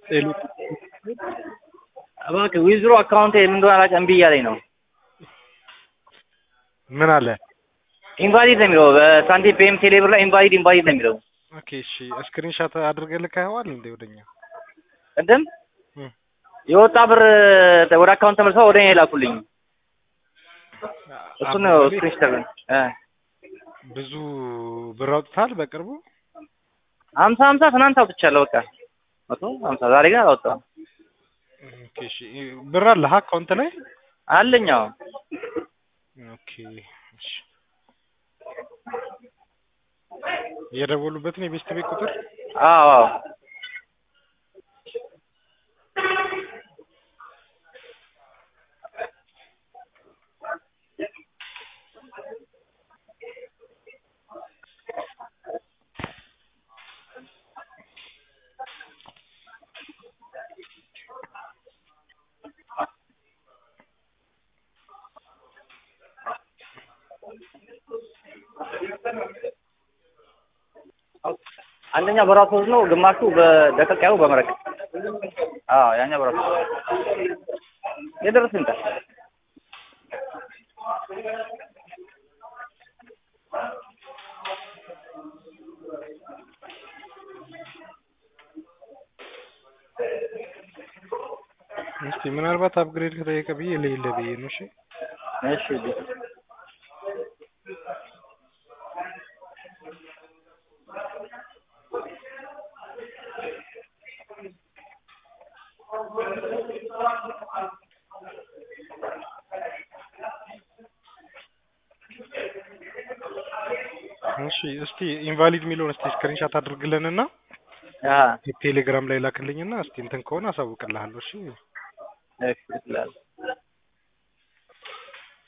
ሄሎ እባክህ ዊዝድሮ አካውንት ምን እንደሆነ አላውቅም እምቢ እያለኝ ነው። ምን አለ? ኢንቫሊድ ነው የሚለው በሳንቲም ፔም ቴሌብር ላይ ኢንቫሊድ ኢንቫሊድ ነው የሚለው። ኦኬ እሺ፣ ስክሪንሻት አድርገህ ልከኸዋል እንዴ ወደኛ? ቅድም እም፣ የወጣ ብር ወደ አካውንት ተመልሰው ወደ እኔ ላኩልኝ። እሱን ነው አብዱል ስክሪንሾት አድርገን እ ብዙ ብር አውጥተሃል በቅርቡ? ሀምሳ ሀምሳ ትናንት አውጥቻለሁ። በቃ መቶ ሀምሳ ዛሬ ግን አላወጣሁም። ኦኬ እሺ፣ ብር አለህ አካውንት ላይ? አለኝ አዎ። ኦኬ እሺ። የደወሉበትን የቤስት ቤት ቁጥር አዎ አዎ አንደኛ በራሱ ወዝ ነው፣ ግማሹ በደቀቅ ያለው በመረቅ አዎ፣ ያኛ በራሱ የደረስ እንታ እስቲ ምናልባት አፕግሬድ ከጠየቀ ብዬ ለይለ ብዬ ነው። እሺ እሺ እሺ እስቲ ኢንቫሊድ የሚለውን እስቲ ስክሪንሻት አድርግልንና አ ቴሌግራም ላይ ላክልኝና እስቲ እንትን ከሆነ አሳውቅልሃለሁ። እሺ እሺ ይላል